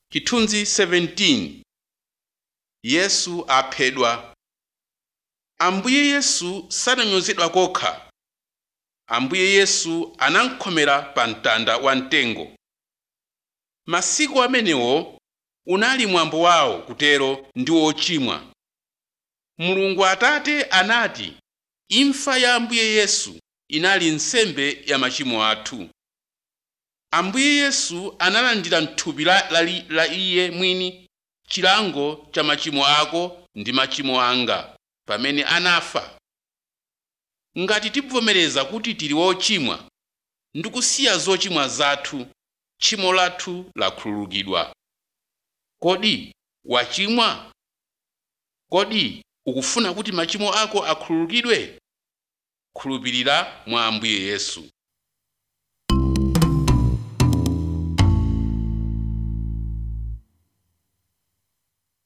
chithunzi 17 yesu aphedwa ambuye yesu sananyozedwa kokha ambuye yesu anamkhomera pa mtanda wamtengo masiku amenewo unali mwambo wawo kutero ndi ochimwa mulungu atate anati imfa ya ambuye yesu inali nsembe ya machimo athu ambuye yesu analandira m'thupi la, la, la iye mwini chilango cha machimo ako ndi machimo anga pamene anafa ngati tikuvomereza kuti tili wochimwa ndi kusiya zochimwa zathu tchimo lathu lakhululukidwa kodi wachimwa kodi ukufuna kuti machimo ako akhululukidwe khulupirira mwa ambuye yesu